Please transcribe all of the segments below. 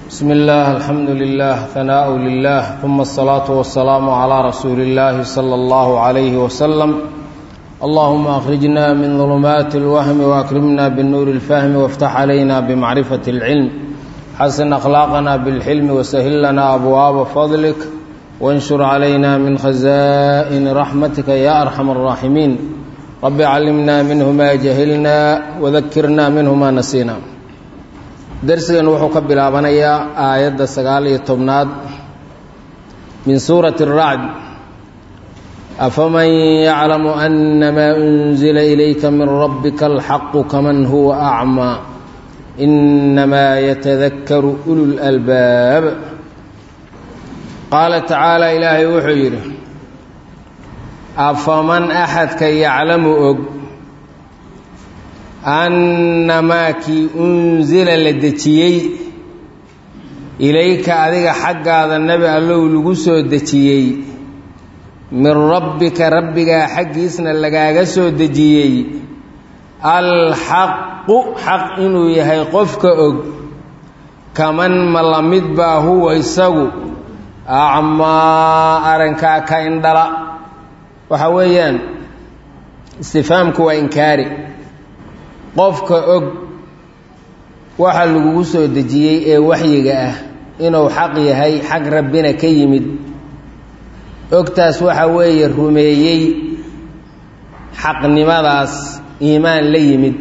بسم الله الحمد لله ثناء لله ثم الصلاة والسلام على رسول الله صلى الله عليه وسلم اللهم أخرجنا من ظلمات الوهم وأكرمنا بالنور الفهم وافتح علينا بمعرفة العلم حسن أخلاقنا بالحلم وسهل لنا أبواب فضلك وانشر علينا من خزائن رحمتك يا أرحم الراحمين رب علمنا منه ما جهلنا وذكرنا منه ما نسينا darsigan wuxuu ka bilaabanayaa aayadda sagaal iyo tobnaad min suurati الracd afaman yaclamu anamaa unzila ilayka min rabbika alxaqu kaman huwa acmaa inamaa yatadakaru ulu lalbaab qaala tacaala ilaahay wuxuu yidhi afaman axadka yaclamu og annamaa kii unsila la dejiyey ilayka adiga xaggaada nebi allow lagu soo dejiyey min rabbika rabbigaa xaggiisna lagaaga soo dejiyey alxaqu xaq inuu yahay qofka og kaman ma la mid baa huwa isagu acmaa arrinkaa ka indhala waxa weeyaan istifaamku waa inkaari qofka og waxa lagugu soo dejiyey ee waxyiga ah inuu xaq yahay xag rabbina ka yimid ogtaas waxa weeye rumeeyey xaqnimadaas iimaan la yimid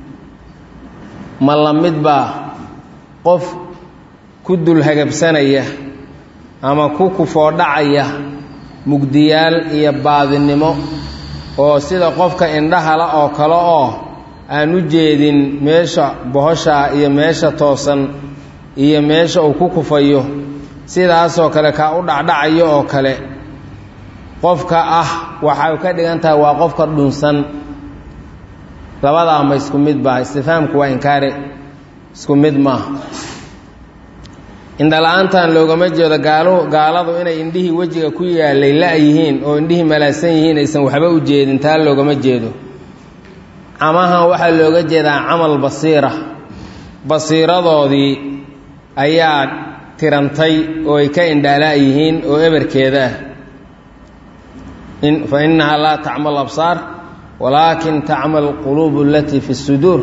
ma la mid baa qof ku dulhagabsanaya ama ku kufoodhacaya mugdiyaal iyo baadinimo oo sida qofka indhahala oo kale oo aan u jeedin meesha bohoshaa iyo meesha toosan iyo meesha uu ku kufayo sidaasoo kale kaa u dhacdhacayo oo kale qofka ah waxay ka dhigan tahay waa qofka dhunsan labadaama isku mid baa istifaamku waa inkaare isku mid maaha indhala-aantan loogama jeedo gaalo gaaladu inay indhihii wejiga ku yaalay la yihiin oo indhihii malaasan yihiin aysan waxba u jeedin taa loogama jeedo camahan waxaa looga jeedaa camal basiira basiiradoodii ayaa tirantay oo ay ka indhaalaa yihiin oo eberkeeda ah fa innahaa laa tacma absaar walaakin tacma alquluubu alatii fi suduur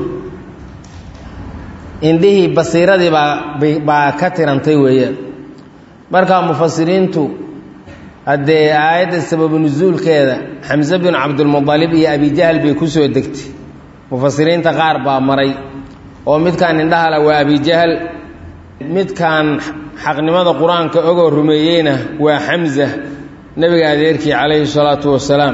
indhihii basiiradii baa baa ka tirantay weeyaan markaa mufasiriintu haddee aayadda sababu nusuulkeeda xamse bin cabdilmudalib iyo abijahl bay ku soo degtay mufasiriinta qaar baa maray oo midkaan indhahala waa abijahl midkaan xaqnimada qur-aanka ogoo rumeeyeyna waa xamsa nebiga adeerkii calayhi salaatu wasalaam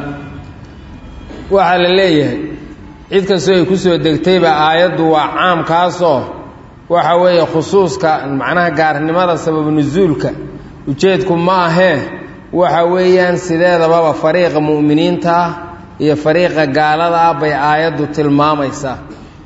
waxaa la leeyahay cid kastoo ay ku soo degtayba aayaddu waa caamkaasoo waxa weeye khusuuska macnaha gaarnimada sababu nusuulka ujeedku ma ahee waxa weeyaan sideedababa fariiqa mu'miniinta ah iyo fariiqa gaalada ah bay aayaddu tilmaamaysaa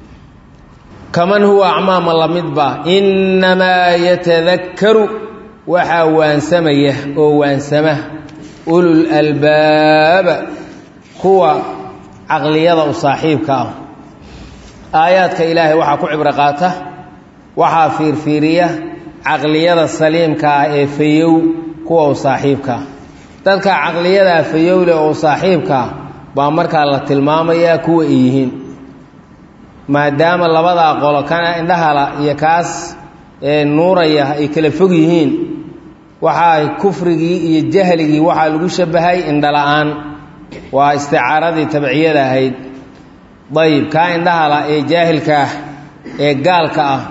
kaman huwa acmaama la midba innamaa yatadakkaru waxaa waansamaya oo waansama ulul albaaba kuwa caqliyada u saaxiibka ah aayaadka ilaahay waxaa ku cibro qaata waxaa fiirfiiriya caqliyada saliimka ah ee fayow kuwa u saaxiibka ah dadka caqliyadaa fayowle oo saaxiibka ah baa markaa la tilmaamayaa kuwa ay yihiin maadaama labadaa qolo kana indhahala iyo kaas ee nuuraya ay kala fog yihiin waxaa kufrigii iyo jahligii waxaa lagu shabahay indhala-aan waa isticaaradii tabciyada ahayd dayib kaa indhahala ee jaahilka ah ee gaalka ah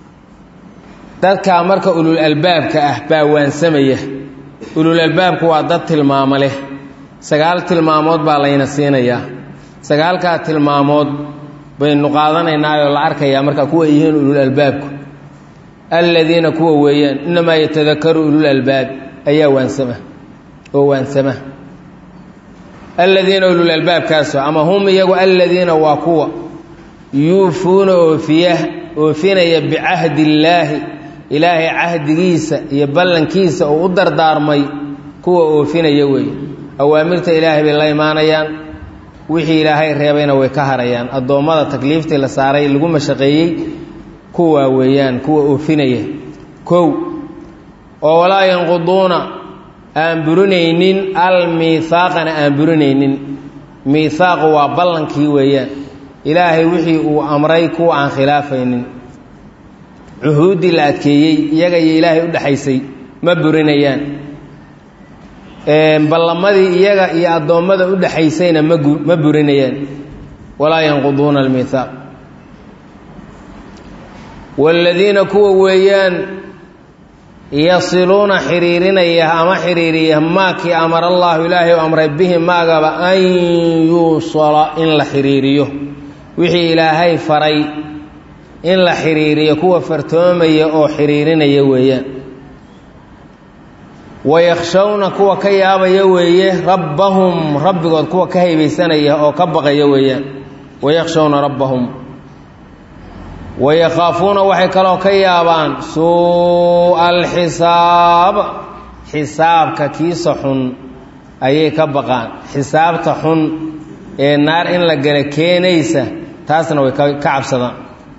dadkaa marka ulul albaabka ah baa waansamaya ulul albaabku waa dad tilmaamo leh sagaal tilmaamood baa layna siinayaa sagaalkaa tilmaamood baynu qaadanaynaa oo la arkayaa marka kuwa yihiin ulul albaabku alladiina kuwa weeyaan innamaa yatadakaru ulul albaab ayaa waansama oo waansama alladiina ulul albaabkaaso ama hum iyagu alladiina waa kuwa yuufuuna oofiya oofinaya bicahdi illaahi ilaahay cahdigiisa iyo ballankiisa uu u dardaarmay kuwa oofinaya weeye awaamirta ilaahay bay la imaanayaan wixii ilaahay reebayna way ka harayaan addoommada takliiftii la saaray lagu mashaqeeyey kuwa weeyaan kuwa oofinaya kow oo walaa yanquduuna aan burinaynin almiihaaqana aan burinaynin miihaaqu waa ballankii weeyaan ilaahay wixii uu amray kuwa aan khilaafaynin cuhuuddii la adkeeyey iyaga iyo ilaahay u dhexaysay ma burinayaan ballamadii iyaga iyo addoommada u dhexaysayna magu ma burinayaan walaa yanquduuna almiihaaq waaladiina kuwa weeyaan yasiluuna xiriirinaya ama xiriiriya maakii amara allaahu ilaahay u amray bihi maagaba an yuusala in la xiriiriyo wixii ilaahay faray in la xiriiriyo kuwa fartoomaya oo xiriirinaya weeyaan wayakhshawna kuwa ka yaabaya weeye rabbahum rabbigood kuwa ka haybaysanaya oo ka baqaya weeyaan wayakhshawna rabbahum wayakhaafuuna waxay kaloo ka yaabaan suu'a alxisaab xisaabka kiisa xun ayay ka baqaan xisaabta xun ee naar in la gala keenaysa taasna way ka cabsadaan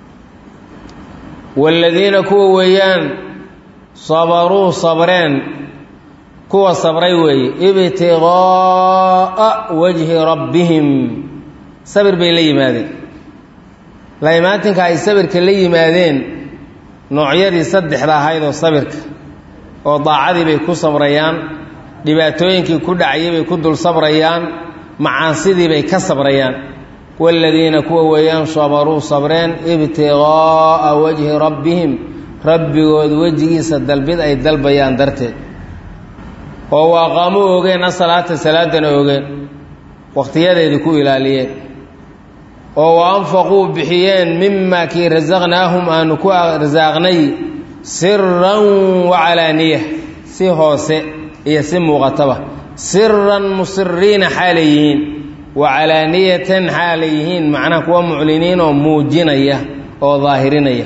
waaladiina kuwa weeyaan sabaruu sabreen kuwa sabray weeye ibtiqaa'a wajhi rabbihim sabir bay la yimaadeen laimaatinka ay sabirka la yimaadeen noocyadii saddexda ahayd oo sabirka oo daacadii bay ku sabrayaan dhibaatooyinkii ku dhacayay bay ku dul sabrayaan macaasidii bay ka sabrayaan waaladiina kuwa weeyaan sabaruu sabreen ibtiqaa'a wajhi rabbihim rabbigood wejigiisa dalbid ay dalbayaan darteed oo waaqaamo ogeen asalaata salaadana ogeen wakhtiyadeedii ku ilaaliyeen oo wa anfaquu bixiyeen mimaa kii rasaqnaahum aanu ku rasaaqnay siran wa calaaniya si hoose iyo si muuqataba siran musiriina xaalay yihiin wa calaaniyatan xaalay yihiin macnaha kuwa mucliniin oo muujinaya oo daahirinaya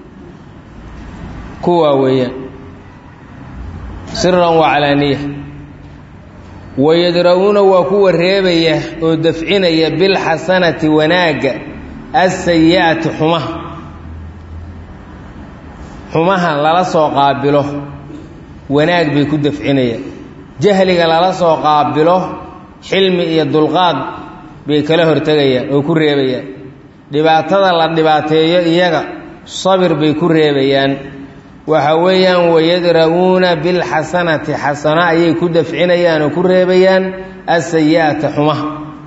kuwaa weeyaan siran wa calaaniya wayadra'uuna waa kuwa reebaya oo dafcinaya bilxasanati wanaagga asayi'ati xumaha xumaha lala soo qaabilo wanaag bay ku dafcinayaan jahliga lala soo qaabilo xilmi iyo dulqaad bay kala hortegayaan oo ku reebayaan dhibaatada la dhibaateeyo iyaga sabir bay ku reebayaan waxa weeyaan wayadra'uuna bilxasanati xasano ayay ku dafcinayaan oo ku reebayaan asayi'ata xumaha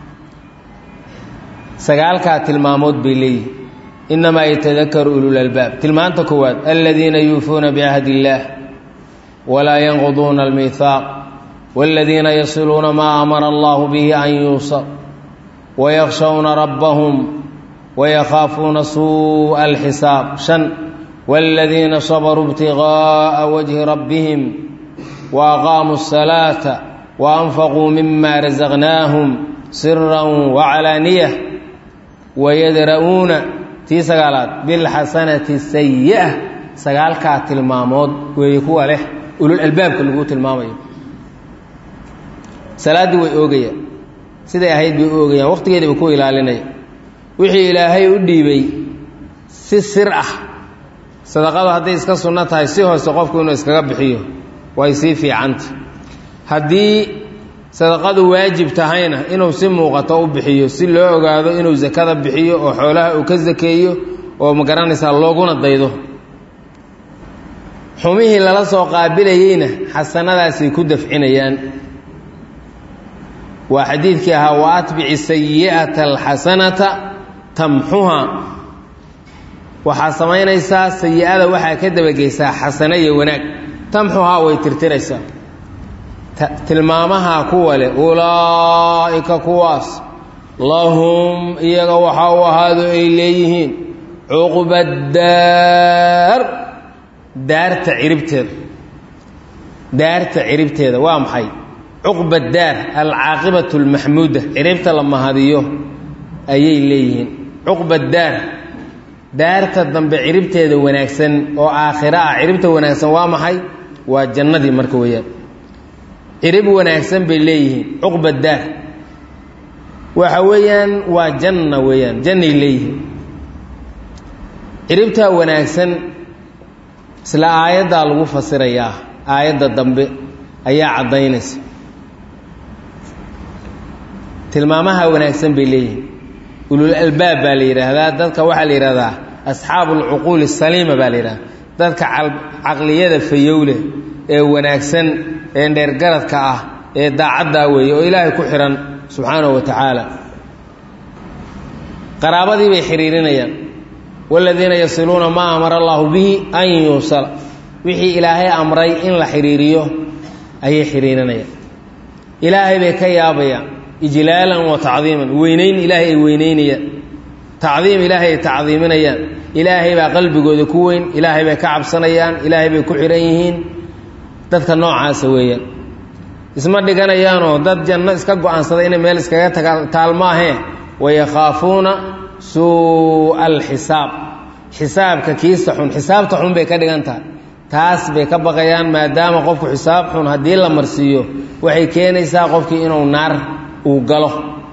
sagaalkaa tilmaamood bay leeyihin innamaa yatadakaru ululalbaab tilmaanta koowaad aladiina yuufuuna bicahdi illaah walaa yanquduuna almiihaaq waaladiina yasiluuna maa amara allahu bihi an yuusal wayakhshawna rabbahum wayakhaafuuna suu'a alxisaab shan والذين صبروا ابتغاء وجه ربهم وأقاموا الصلاة وأنفقوا مما رزقناهم سرا وعلانية ويدرؤون تي سقالات بالحسنة السيئة سقال كات المامود ويكوى له أولو الألباب كل قوت المامي سلاد ويؤغيا سيدا يهيد بيؤغيا وقت كده بيكوى إلاليني وحي إلهي أديبي سسرعه sadaqadu hadday iska sunno tahay si hoose qofku inuu iskaga bixiyo way sii fiicanta haddii sadaqadu waajib tahayna inuu si muuqato u bixiyo si loo ogaado inuu sakada bixiyo oo xoolaha uu ka sakeeyo oo ma garanaysaa looguna daydo xumihii lala soo qaabilayeyna xasanadaasay ku dafcinayaan waa xadiidkii ahaa wa atbici sayi'ata alxasanata tamxuha waxaa samaynaysaa sayi-ada waxaa ka dabageysaa xasano iyo wanaag tamxuhaa way tirtiraysaa tilmaamaha kuwa leh ulaa'ika kuwaas lahum iyaga waxaa u ahaado ay leeyihiin cuqbadaar daarta ciribteeda daarta ciribteeda waa maxay cuqbadaar alcaaqibatu almaxmuuda ciribta la mahadiyo ayay leeyihiin cuqbadaar daarta dambe ciribteeda wanaagsan oo aakhiro ah ciribta wanaagsan waa maxay waa jannadii marka weeyaan cirib wanaagsan bay leeyihiin cuqba daar waxa weeyaan waa janna weeyaan jannay leeyihiin ciribtaa wanaagsan isla aayaddaa lagu fasirayaa aayadda dambe ayaa caddaynaysa tilmaamaha wanaagsan bay leeyihin ulul albaab baa la yidhaahdaa dadka waxaa la yidhahdaa asxaabu alcuquuli asaliima baa la yidhahdaa dadka caqliyada fayowleh ee wanaagsan ee dheergaradka ah ee daacaddaa weeye oo ilaahay ku xidhan subxaanahu wa tacaala qaraabadii bay xidhiirinayaan waaladiina yasiluuna maa amara allaahu bihi an yuusala wixii ilaahay amray in la xidhiiriyo ayay xidhiirinayaan ilaahay bay ka yaabayaan ijlaalan wa tacdiiman weynayn ilaahay ay weynaynayaan tacdiim ilaahay ay tacdiiminayaan ilaahay baa qalbigooda ku weyn ilaahay bay ka cabsanayaan ilaahay bay ku xidhan yihiin dadka noocaasa weeyaan isma dhiganayaanoo dad janno iska go-aansaday inay meel iskaga taga taalmaahee wayakhaafuuna suu'a alxisaab xisaabka kiista xun xisaabta xun bay ka dhigan tahay taas bay ka baqayaan maadaama qofku xisaab xun haddii la marsiiyo waxay keenaysaa qofkii inuu naar uu galo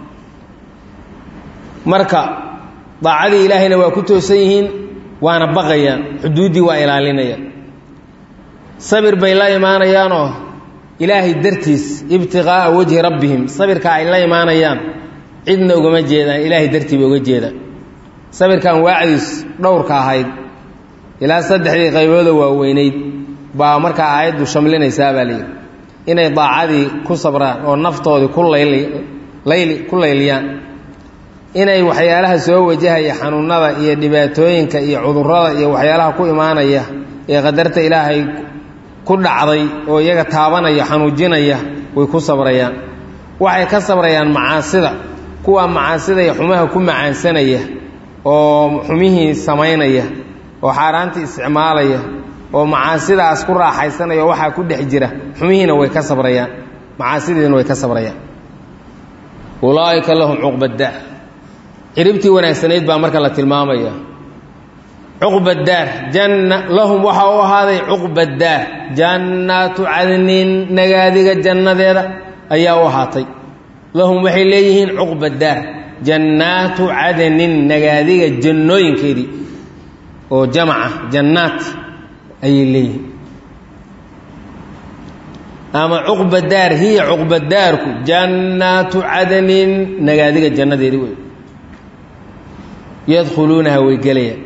marka daacadii ilaahayna waa ku toosan yihiin waana baqayaan xuduuddii waa ilaalinayaan sabir bay la imaanayaanoo ilaahay dartiis ibtiqaa'a wajhi rabbihim sabirka ay la imaanayaan cidna ugama jeedaan ilaahay dartii bay uga jeedaan sabirkan waacdiis dhowrka ahayd ilaa saddexdii qaybooda waaweynayd baa markaa aayaddu shamlinaysaa baa layidhi inay daacadii ku sabraan oo naftoodii ku layli ku layliyaan inay waxyaalaha soo wajahaya xanuunada iyo dhibaatooyinka iyo cudurrada iyo waxyaalaha ku imaanaya ee qadarta ilaahay ku dhacday oo iyaga taabanaya xanuujinaya way ku sabrayaan waxay ka sabrayaan macaasida kuwa macaasida iyo xumaha ku macaansanaya oo xumihii samaynaya oo xaaraantii isticmaalaya oo macaasidaas ku raaxaysanaya oo waxaa ku dhex jira xumihiina way ka sabrayaan macaasidiina way ka sabrayaan ulaa'ika lahum cuqbaddaar ciribtii wanaagsanayd baa marka la tilmaamaya cuqbadaar janna lahum waxaa u ahaaday cuqbadaar jannaatu cadnin nagaadiga jannadeeda ayaa u ahaatay lahum waxay leeyihiin cuqbadaar jannaatu cadnin nagaadiga jannooyinkeedii oo jamaca jannaat ayay leeyihiin ama cuqbadaar hiya cuqbadaarku jannaatu cadnin nagaadiga jannadeedii wey yadkhuluunaha way gelayaan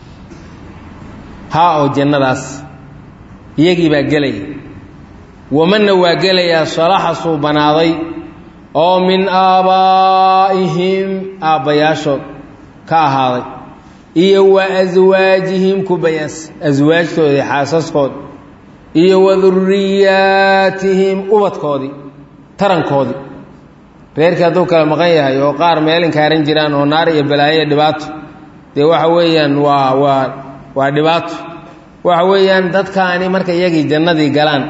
haa oo jannadaas iyagii baa gelaya wamanna waa gelayaa salaxa suubanaaday oo min aabaa'ihim aabbayaashood ka ahaaday iyo wa aswaajihim kubayaas aswaajtoodii xaasaskood iyo wa duriyaatihim ubadkoodii tarankoodii reerkii hadduu kala maqan yahay oo qaar meel inkaaran jiraan oo naar iyo balaayo iyo dhibaato dee waxa weeyaan waa waa waa dhibaato waxa weeyaan dadkaani marka iyagii jannadii galaan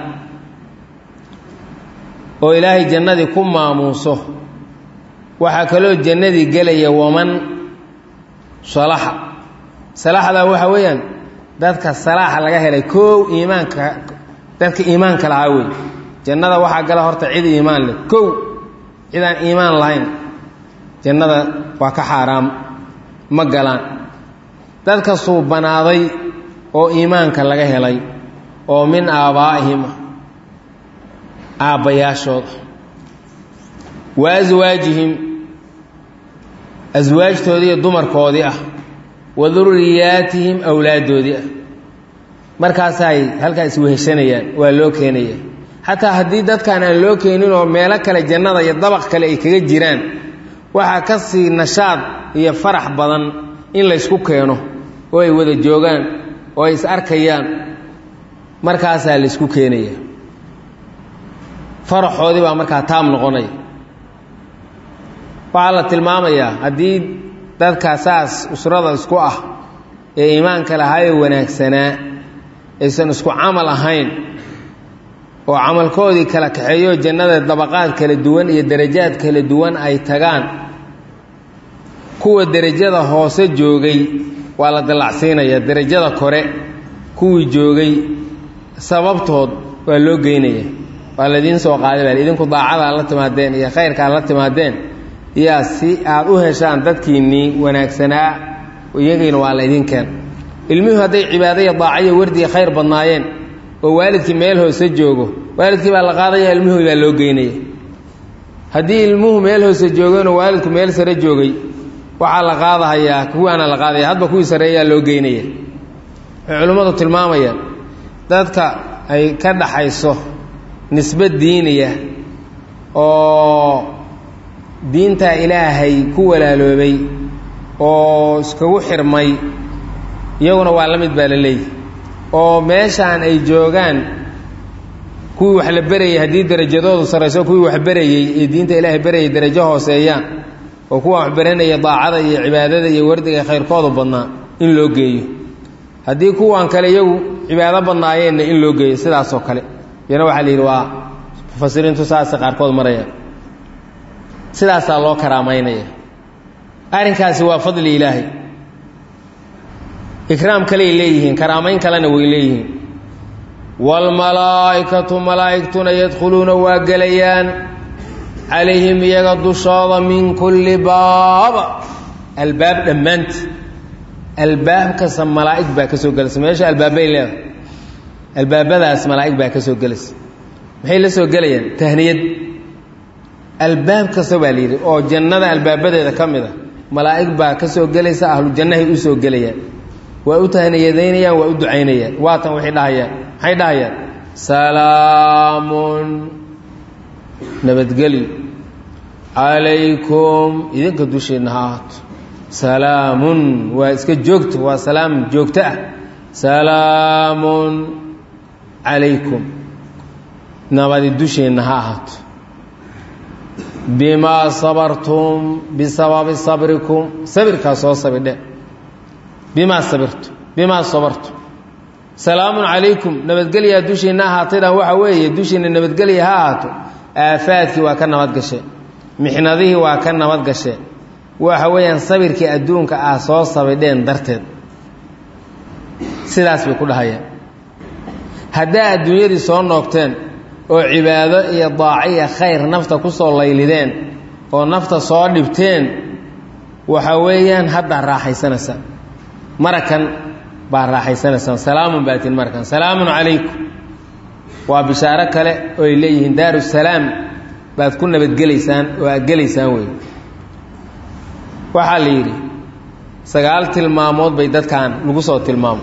oo ilaahay jannadii ku maamuuso waxaa kaloo jannadii gelaya waman salaxa salaxda waxa weeyaan dadka salaaxa laga helay koow iimaanka dadka iimaanka lahaa wey jannada waxaa gala horta cid iimaan leh kow cidaan iimaan lahayn jannada waa ka xaaraam ma galaan dadka suubanaaday oo iimaanka laga helay oo min aabbaa'ihim aabbayaashooda wa aswaajihim aswaajtoodii iyo dumarkoodii ah wa duriyaatihim awlaaddoodii ah markaasaay halkaa isweheshanayaan waa loo keenaya xataa haddii dadkaan aan loo keenin oo meelo kale jannada iyo dabaq kale ay kaga jiraan waxaa ka sii nashaad iyo farax badan in laysku keeno oo ay wada joogaan oo ay is arkayaan markaasaa laysku keenaya faraxoodii baa markaa taam noqonaya waxaa la tilmaamayaa haddii dadkaa saas usrada isku ah ee iimaanka lahaayee wanaagsanaa aysan isku camal ahayn oo camalkoodii kala kaxeeyo jannada dabaqaad kala duwan iyo darajaad kala duwan ay tagaan kuwa derajada hoose joogay waa la dallacsiinayaa derajada kore kuwii joogay sababtood waa loo geynaya waa laidiin soo qaaday baa idinku daacadaad la timaadeen iyo khayrkaad la timaadeen yaa si aad u heshaan dadkiinnii wanaagsanaa iyagiina waa la idin keen ilmuhu hadday cibaadaya daacayo wardiga khayr badnaayeen oo waalidkii meel hoose joogo waalidkii baa la qaadaya ilmuhu baa loo geynaya haddii ilmuhu meel hoose joogeenoo waalidku meel sare joogay waxaa la qaadahayaa kuwaana la qaadaya hadba kuwii sareeyaa loo geynaya waxay culimmadu tilmaamayaan dadka ay ka dhaxayso nisbad diiniya oo diinta ilaahay ku walaaloobay oo iskagu xirmay iyaguna waa la mid baa la leeyahy oo meeshaan ay joogaan kuwii wax la berayay haddii derajadoodu sarrayso kuwii wax berayey ee diinta ilaahay berayay derajo hooseeyaan oo kuwa wax baranaya daacada iyo cibaadada iyo wardiga khayrkoodu badnaa in loo geeyo haddii kuwan kale iyagu cibaado badnaayeenna in loo geeyo sidaasoo kale iyana waxaa la yidhi waa mufasiriintu saasay qaarkood marayaan sidaasaa loo karaamaynaya arrinkaasi waa fadli ilaahay ikraam kaley leeyihiin karaamayn kalena way leeyihiin waalmalaa'ikatu malaa'igtuna yadkhuluuna waa gelayaan calayhim iyaga dushooda min kulli baaba albaab dhammaanti albaab kasta malaa'ig baa ka soo gelaysa meesha albaabbay leedahay albaabadaas malaa'ig baa ka soo gelaysa maxay la soo gelayaan tahniyad albaab kasta baa la yidhi oo jannada albaabadeeda ka mid a malaa'ig baa ka soo gelaysa ahlu jannahay u soo gelayaan waa u tahniyadaynayaan waa u ducaynayaan waatan waxay dhahayaan maxay dhahayaan salaamun nabadgelyo calaykum idinka dushiinna ha ahaato salaamun waa iska joogto waa salaam joogto ah salaamun calaykum nabadi dushiinna ha ahaato bimaa sabartum bisababi sabrikum sabirkaa soo sabidhe bimaa sabirtum bimaa sabartum salaamun calaykum nabadgelyaa dushiinna ahaataydan waxa weeye dushiinna nabadgelya ha ahaato aafaadkii waa ka nabad gashe mixnadihii waa ka nabad gashe waxa weeyaan sabirkii adduunka ah soo sabidheen darteed sidaas bay ku dhahayaan haddaa adduunyadii soo noogteen oo cibaado iyo daaco iyo khayr nafta ku soo laylideen oo nafta soo dhibteen waxa weeyaan haddaa raaxaysanaysaan marakan baa raaxaysanaysaan salaamun baatiin marakan salaamun calaykum waa bishaaro kale oo ay leeyihiin daaru salaam baad ku nabadgelaysaan oo aad gelaysaan wey waxaa la yidhi sagaal tilmaamood bay dadkan lagu soo tilmaamo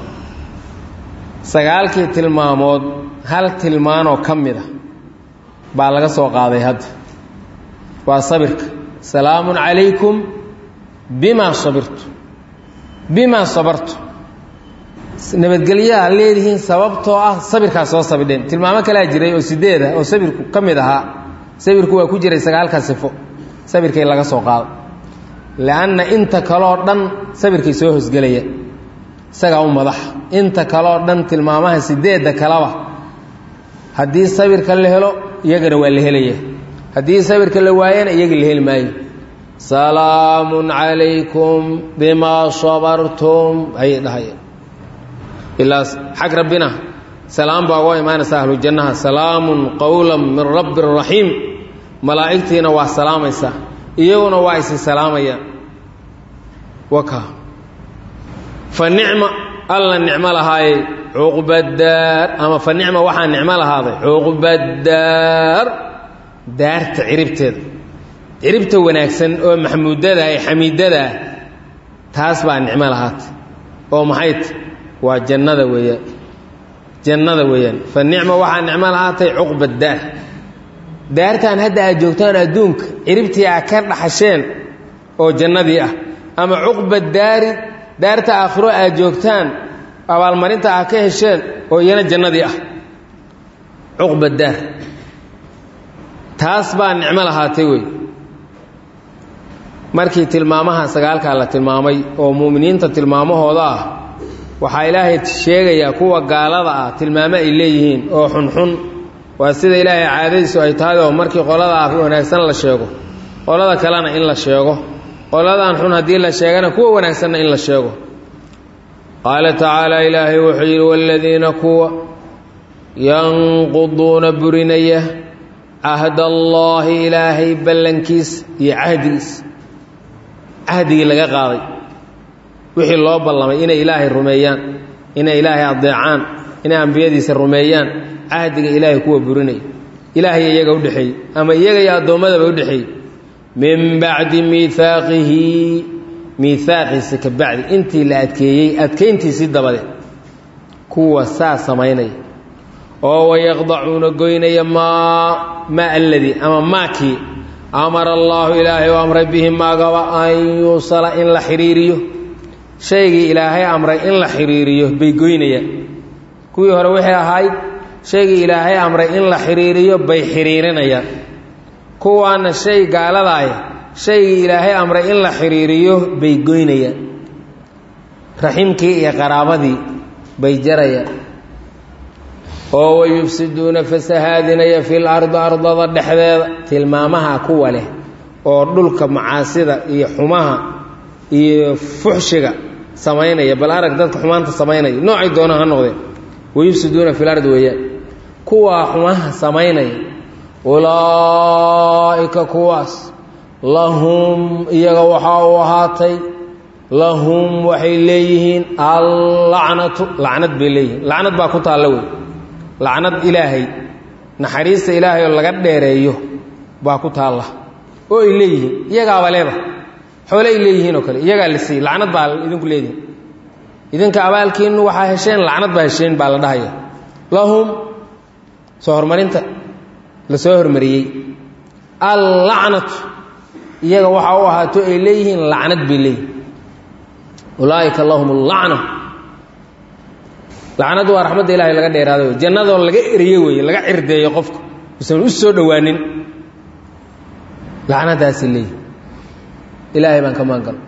sagaalkii tilmaamood hal tilmaanoo ka mid a baa laga soo qaaday hadda waa sabirka salaamun calaykum bimaa sabirtu bimaa sabartu nabadgelyaha leedihiin sababtoo ah sabirkaas soo sabidheen tilmaamo kalaa jiray oo sideed ah oo sabirku ka mid ahaa sabirku waa ku jiray sagaalka sifo sabirkay laga soo qaado lianna inta kaloo dhan sabirkay soo hosgelaya isagaa u madaxa inta kaloo dhan tilmaamaha sideedda kaleba haddii sabirka la helo iyagana waa la helaya haddii sabirka la waayana iyaga la heli maayo salaamun calaykum bimaa sabartum ayay dhahayeen ilaa xag rabbina salaam baa uga imaanaysa ahlu jannaha salaamun qowlan min rabbi raxiim malaa'igtiina waa salaamaysaa iyaguna waa isi salaamayaan waka fa nicma alla nicmo lahaayey cuqbadaar ama fa nicma waxaa nicmo lahaaday cuqbadaar daarta ciribteeda ciribta wanaagsan oo maxmuudada ee xamiidadaa taas baa nicmo lahaatay oo maxayt waa jannada weeyaan jannada weeyaan fa nicma waxaa nicmo lahaatay cuqba daar daartan hadda aad joogtaan adduunka ciribtii aad ka dhaxasheen oo jannadii ah ama cuqba daari daarta aakhiro aad joogtaan abaalmarinta aad ka hesheen oo iyana jannadii ah cuqba daar taas baa nicmo lahaatay wey markii tilmaamaha sagaalkaa la tilmaamay oo mu'miniinta tilmaamahooda ah waxaa ilaahay sheegayaa kuwa gaalada ah tilmaamo ay leeyihiin oo xunxun waa sida ilaahay caadadiisu ay tahay oo markii qolada wanaagsan la sheego qolada kalena in la sheego qoladan xun haddii la sheegana kuwa wanaagsanna in la sheego qaala tacaala ilaahay wuxuu yidhi waaladiina kuwa yanquduuna burinaya cahd allaahi ilaahay ballankiisa iyo cahdigiisa cahdigii laga qaaday wixii loo ballamay inay ilaahay rumeeyaan inay ilaahay adeecaan inay ambiyadiisa rumeeyaan cahdiga ilaahay kuwa burinaya ilaahay iyaga udhexeeyey ama iyaga iyo addoommadaba udhexeeyey min bacdi miihaaqihi miihaaqiisa ka bacdi intii la adkeeyey adkayntiisii dabadeed kuwa saa samaynaya oo wayaqdacuuna goynaya maa maa alladii ama maakii amara allaahu ilaahay u amray bihi maagaba an yuusala in la xidhiiriyo shaygii ilaahay amray in la xidhiiriyo bay goynayaan kuwii hore waxay ahayd shaygii ilaahay amray in la xidhiiriyo bay xidhiirinayaan kuwaana shay gaaladaaya shaygii ilaahay amray in la xidhiiriyo bay goynayaan raximkii iyo qaraabadii bay jarayaan oo wayufsiduuna fasahaadinaya fil ardi ardada dhexdeeda tilmaamaha kuwa leh oo dhulka macaasida iyo xumaha iyo fuxshiga samaynaya bal arag dadka xumaanta samaynaya noocay doona ha noqdeen wayufsiduuna fil ardi weeyaan kuwaa xumaha samaynaya ulaa'ika kuwaas lahum iyaga waxaa u ahaatay lahum waxay leeyihiin allacnatu lacnad bay leeyihiin lacnad baa ku taalla wey lacnad ilaahay naxariista ilaahay oo laga dheereeyo baa ku taalla oo ay leeyihiin iyagaaba leeba xoole ay leeyihiin oo kale iyagaa la siiyey lacnad baa idinku leedihin idinka abaalkiinnu waxaa hesheen lacnad baa hesheen baa la dhahaya lahum soo horumarinta la soo hormariyey allacnatu iyaga waxaa u ahaato ay leeyihiin lacnad bay leeyihin ulaaika lahum allacna lacnadu waa raxmadda ilahay laga dheeraada wey jannadoo laga eriyo weeye laga cirdeeyo qofka usan u soo dhowaanin lacnadaasay leeyihin ilaahay baan ka maangalo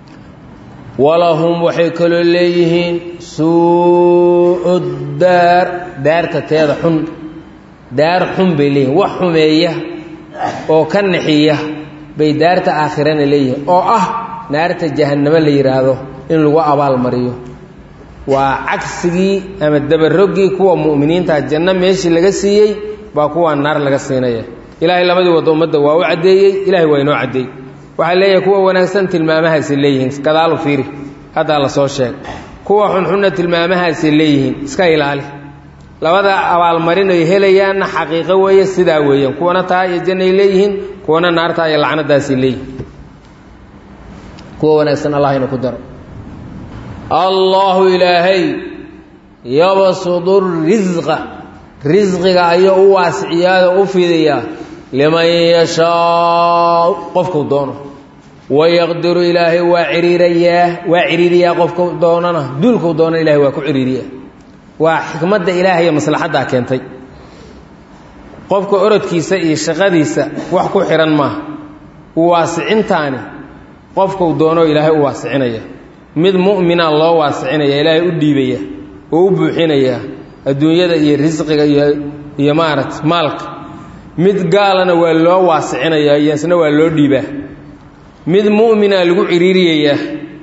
walahum waxay kaloo leeyihiin suu daar daarta teeda xun daar xun bay leeyihin wax xumeeya oo ka naxiya bay daarta aakhirana leeyihiin oo ah naarta jahannamo la yidhaahdo in lagu abaalmariyo waa cagsigii ama dabaroggii kuwa mu'miniinta janno meeshii laga siiyey baa kuwaa naar laga siinaya ilaahay labadii waddo ummadda waa u caddeeyey ilahay waa inoo caddeeyey waxaa leeyahay kuwa wanaagsan tilmaamahaasay leeyihiin gadaalu fiiri haddaa la soo sheeg kuwa xunxunna tilmaamahaasay leeyihiin iska ilaali labada abaalmarin ay helayaanna xaqiiqo weeye sidaa weeyaan kuwana taa iyo jannay leeyihiin kuwana naartaa iyo lacnadaasay leeyihiin kuwa wanaagsan allah ina ku daro allaahu ilaahay yabsudu risqa risqiga ayuu u waasiciyaao u fidiyaa liman yashaau qofkuu doono wayaqdiru ilaahay waa ciriirayaa waa ciriiriyaa qofku doonana duulkuu doonana ilahay waa ku ciriiriyaa waa xikmadda ilaahay iyo maslaxaddaa keentay qofka orodkiisa iyo shaqadiisa wax ku xihan maaha u waasicintaani qofkuu doono ilaahay u waasicinaya mid mu'mina loo waasicinaya ilaahay u dhiibaya oo u buuxinaya adduunyada iyo risqiga iyo iyo maarata maalka mid gaalana waa loo waasicinayaa iyo isna waa loo dhiibaa mid mu'mina lagu ciriiriyayaa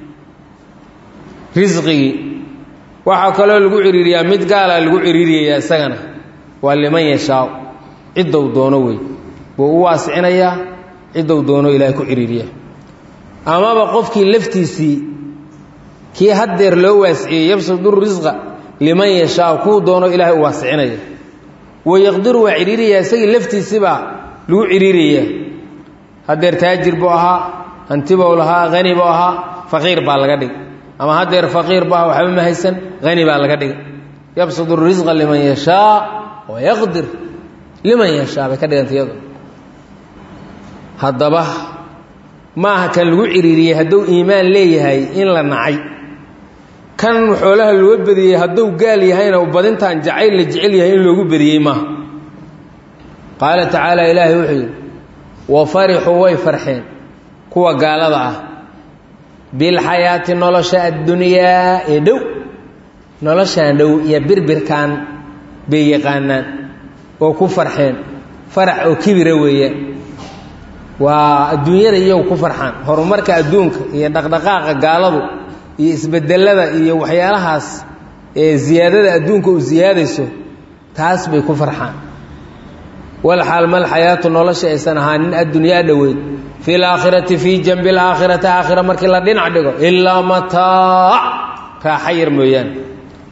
risqigii waxaa kaloo lagu ciriiriyaa mid gaalaa lagu ciriiriyayaa isagana waa liman yashaa ciddou doono wey buu u waasicinayaa ciddou doono ilaahay ku ciriiriyaa amaba qofkii laftiisii kii haddeer loo waasiciyey yabsudu risqa liman yashaa kuu doono ilaahay u waasicinaya wayaqdiru waa ciriiriyaa isagii laftiisibaa lagu ciriirayaa haddeer taajir buu ahaa hantibou lahaa hani buu ahaa faqiir baa laga dhigay ama haddeer faqiir bu aha waxba ma haysan hani baa laga dhigay yabsudu risqa liman yashaa wayaqdir liman yashaa bay ka dhiganta iyado haddaba maaha kan lagu ciriiriyey hadduu iimaan leeyahay in la nacay kan xoolaha loo badiyey hadduu gaal yahayna badintaan jacayl la jecel yahay in loogu badiyey maaha qaala tacaala ilaahay wuxuu yidhi wa farixuu way farxeen kuwa gaalada ah bilxayaati nolosha addunyaa ee dhow noloshaan dhow iyo birbirkan bay yaqaanaan oo ku farxeen farax oo kibira weeyaan waa adduunyada iyagu ku farxaan horumarka adduunka iyo dhaqdhaqaaqa gaaladu iyo isbedelada iyo waxyaalahaas ee ziyaadada adduunka u siyaadayso taas bay ku farxaan walxaal mal xayaatu nolosha aysan ahaanin addunyaa dhoweyd fi laakhirati fii janbi alaakhirati aakhira markii la dhinac dhigo ilaa mataac raaxa yar mooyaane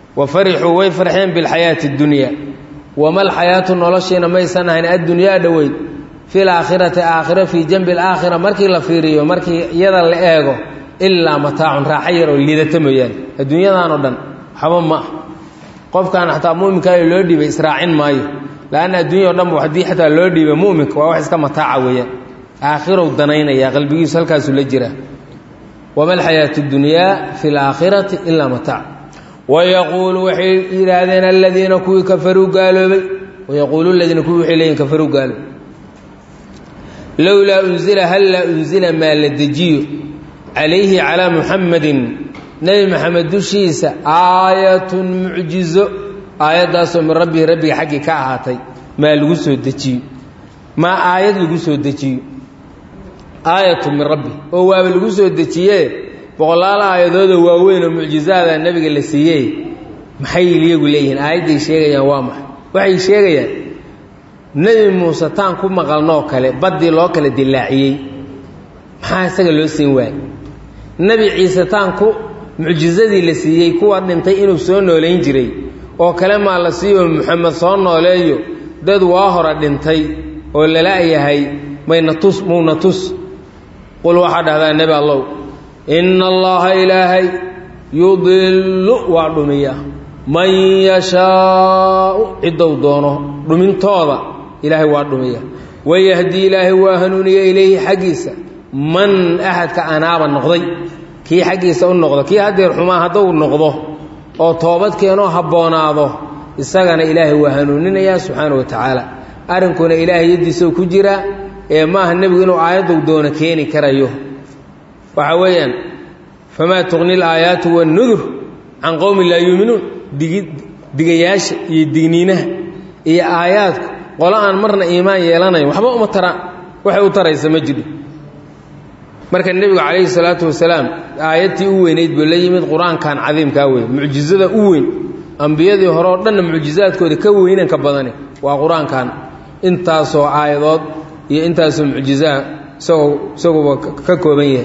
wa farixuu way farxeen bilxayaati اdunyaa wama alxayaatu noloshiina maysan ahayn addunyaa dhoweyd fi laakhirati aakhira fii janbi alaakhira markii la fiiriyo markii iyada la eego ilaa mataacun raaxo yar oo liidata mooyaane adduunyadan oo dhan waxba ma ah qofkan xataa mu'minkaayo loo dhiibay israacin maayo laanna adduunya o dhan bu haddii xataa loo dhiibay mu'minka waa wax iska mataaca weeyaan aakhirow danaynaya qalbigiisu halkaasuu la jiraa wama alxayaatu dunyaa fi laakhirati ilaa mataac wayaquulu waxay yidhaahdeen aladiina kuwii kafaruu gaaloobay wayaquulu ladiina kuwii waxay leeyihin kafaruu gaaloobay lowlaa unzila hallaa unzila maa la dejiyo calayhi calaa muxamadin nebi maxamed dushiisa aayatun mucjizo aayaddaasoo min rabbihi rabbiga xaggii ka ahaatay maa lagu soo dejiyo maa aayad lagu soo dejiyo aayatu min rabbi oo waaba lagu soo dejiyee boqolaal aayadoodoo waaweyn oo mucjizaada nebiga la siiyey maxay iyagu leeyihiin aayadday sheegayaan waa maxay waxay sheegayaan nebi muuse taan ku maqalnoo kale baddii loo kala dilaaciyey maxaa isaga loo siin waayey nebi ciise taan ku mucjizadii la siiyey kuwa dhintay inuu soo noolayn jiray oo kale maa la siiyo muxamed soo nooleeyo dad waa hore dhintay oo lala-yahay mayna tus muuna tus qul waxaa dhahdaa nebi allow inna allaha ilaahay yudillu waa dhumiya man yashaau ciddou doono dhumintooda ilaahay waa dhumiya wayahdii ilaahay waa hanuuniya ilayhi xaggiisa man axadka anaaba noqday kii xaggiisa u noqdo kii haddeer xumaa hadduu noqdo oo toobad keenoo habboonaado isagana ilaahay waa hanuuninayaa subxaana wa tacaala arrinkuna ilaahay yaddiisou ku jiraa ee maaha nebigu inuu aayaddu doono keeni karayo waxa weeyaan famaa tuqni alaayaatu waannudur can qowmin laa yuuminuun digi digayaasha iyo digniinaha iyo aayaadku qolo aan marna iimaan yeelanayn waxba uma taraan waxay u taraysa ma jidho marka nebigu calayhi salaatu wasalaam aayadtii u weynayd buu la yimid qur-aankan cadiimkaa wey mucjizada u weyn ambiyadii hore oo dhanna mucjizaadkooda ka weynanka badani waa qur-aankan intaasoo aayadood iyo intaasoo mucjizaa isagoo isaguba ka kooban yahay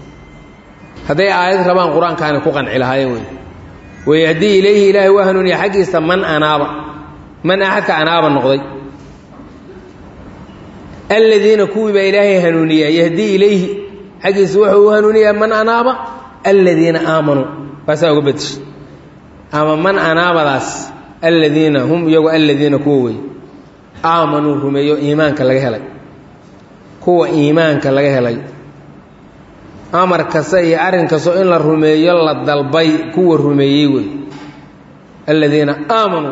hadday aayad rabaan qur-aankaani ku qanci lahaayeen wey wayahdii ilayhi ilaahay waa hanuuniya xaggiisa man anaaba man axadka anaaba noqday aladiina kuwii baa ilaahay hanuuniyaa yahdii ilayhi xaggiisa wuxuu u hanuuniyaa man anaaba aladiina aamanuu waasaa uga bedeshay ama man anaabadaas aladiina hum iyagu aladiina kuwa wey aamanuu rumeeyo iimaanka laga helay kuwa iimaanka laga helay amar kasta iyo arrin kastoo in la rumeeyo la dalbay kuwa rumeeyey wey aladiina aamanuu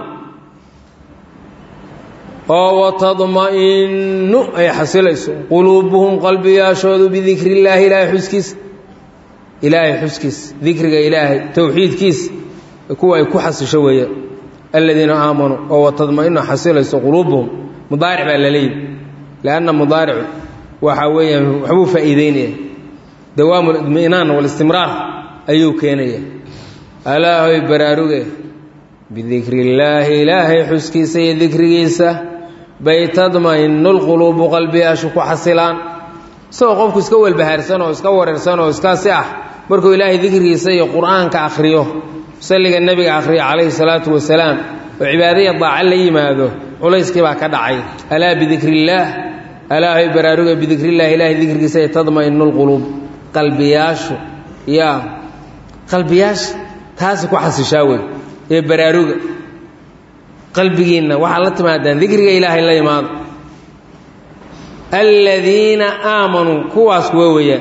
oo watadma'innu ay xasilayso quluubuhum qalbiyaashoodu bidikri illaahi ilaahay xuskiisa ilaahay xuskiisa dikriga ilaahay towxiidkiisa kuwa ay ku xasisho weeyaan aladiina aamanuu oo watadma'inu xasilayso quluubuhum mudaaric baa la leeyihi lianna mudaaricu waxaa weeyaan waxbuu faa'iideynaya dawaamu lidmi'naan walistimraar ayuu keenaya alaahoy baraaruge bidikri illaahi ilaahay xuskiisa iyo dikrigiisa bay tadma'inu lquluubu qalbiyaashu ku xasilaan isagoo qofku iska welbahaarsan oo iska wareersan oo iskaasi ah markuu ilaahay dikrigiisa iyo qur'aanka akhriyo salliga nebiga akhriyo calayhi salaatu wasalaam oo cibaadaya daaca la yimaado culayskii baa ka dhacay alaa bidikri illaah alaahay baraaruga bidikrillahi ilaahay dikrigiisa ay tadma'inu lquluub qalbiyaashu yaa qalbiyaasha taasi ku xasishaa wey ee baraaruga qalbigiinna waxaad la timaadaan dikriga ilaahay la imaado aladiina aamanuu kuwaas kuwa weeyaan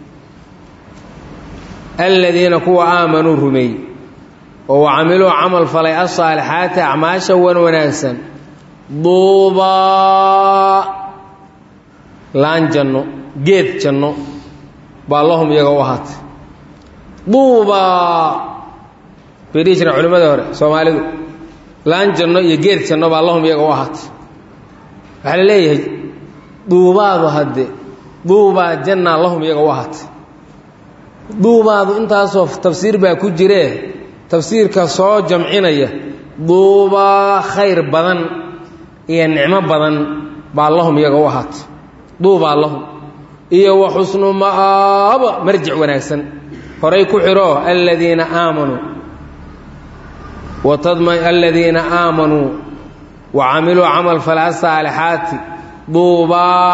aladiina kuwa aamanuu rumeeyey oo wacamiluu camal falay asaalixaati acmaasha wan wanaagsan duubaa laan janno geed janno baa lahum iyaga u ahaatay duubaa bay dhihi jireen culimmada hore soomaalidu laan janno iyo geed janno baa lahum iyaga u ahaatay waxaa la leeyahay duubaadu hadde duubaa jannaa lahum iyaga u ahaatay duubaadu intaasoo tafsiir baa ku jiree tafsiirka soo jamcinaya duubaa khayr badan iyo nicmo badan baa lahum iyaga u ahaatay duubaa lahum iyo wa xusnu ma'aaba marjic wanaagsan horay ku xidhoo aladiina aamanuu watadma aladiina aamanuu wa camiluu camal falaha saalixaati duubaa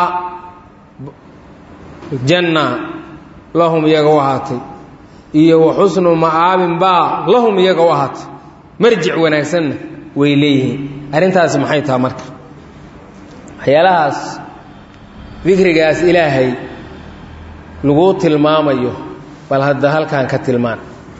janna lahum iyaga u ahaatay iyo wa xusnu ma'aabin baa lahum iyaga u ahaatay marjic wanaagsanna way leeyihiin arrintaasi maxay taha marka waxyaalahaas dikrigaas ilaahay laguu tilmaamayo bal hadda halkan ka tilmaan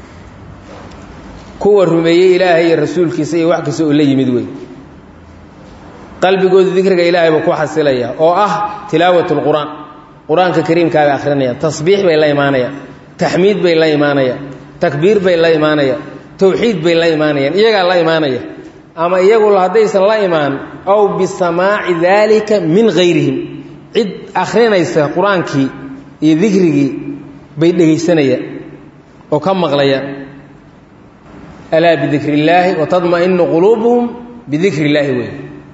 kuwa rumeeyey ilaahay iyo rasuulkiisa iyo wax kasta oo la yimid wey qalbigooda dikriga ilaahay buu ku xasilaya oo ah tilaawat lqur'aan qur-aanka kariimkaa bay akhrinayaan tasbiix bay la imaanayaan taxmiid bay la imaanayaan takbiir bay la imaanayaan towxiid bay la imaanayaan iyagaa la imaanaya ama iyagu haddaysan la imaan aw bisamaaci daalika min hayrihim cid akhrinaysa qur-aankii iyo dikrigii bay dhegaysanayaan oo ka maqlayaan alaa bidikri illaahi watadma'inu quluubuhum bidikri illaahi wey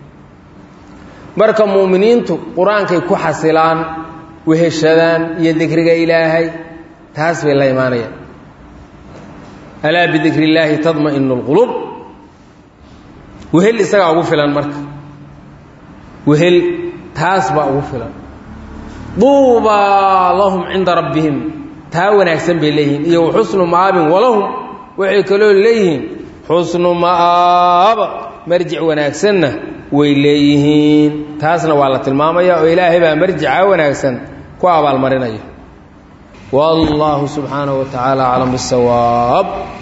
marka mu'miniintu qur-aankay ku xasilaan weheshadaan iyo dikriga ilaahay taas bay la imaanayaan alaa bidikri illaahi tadma'inu lquluub wehel isagaa ugu filan marka wehel taas baa ugu filan duubaa lahum cinda rabbihim taa wanaagsan bay leeyihiin iyo waxusnu ma'aabin walahum waxay kaloo leeyihiin xusnu ma'aaba marjic wanaagsanna way leeyihiin taasna waa la tilmaamaya oo ilaahay baa marjica wanaagsan ku abaalmarinaya wallaahu subxaanahu wa tacaala aclam bisawaab